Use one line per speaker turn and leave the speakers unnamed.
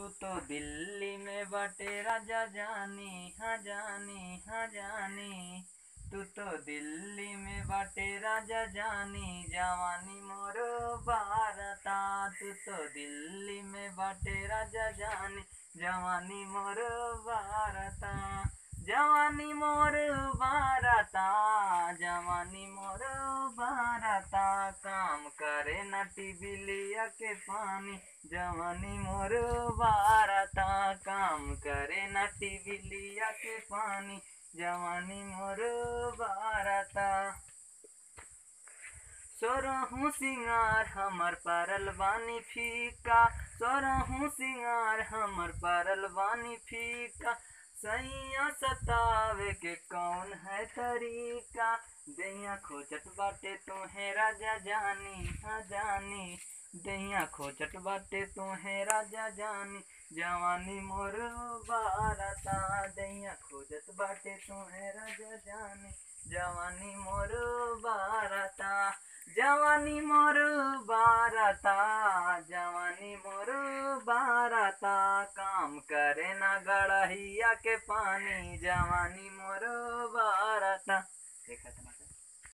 तू तो दिल्ली में बाटे राजा जानी हाँ जानी हाँ जानी तू तो दिल्ली में बाटे राजा जानी जवानी मोर भारता तू तो दिल्ली में बाटे राजा जानी जवानी मोर भारता जवानी मोर भारता जवानी मोर भारता काम करे ना टीवी लिया के पानी जवानी मोर भारता काम करे ना टीवी लिया के पानी जवानी मोर भारता सोरहू सिंगार हमर परल बानी फीका सोरहू सिंगार हमर परल बानी फीका सैया सतावे के कौन है तरीका दैया खोजत बाटे तुम्हें राजा जानी हाँ जानी दैया खोजत बाटे तुम्हें राजा जानी जवानी मोर बारता दैया खोजत बाटे तुम्हें राजा जानी जवानी मोर बारता जवानी मोर बारता जवानी मोर बारता काम करे ना गड़हिया के पानी जवानी मोर बारता देखा था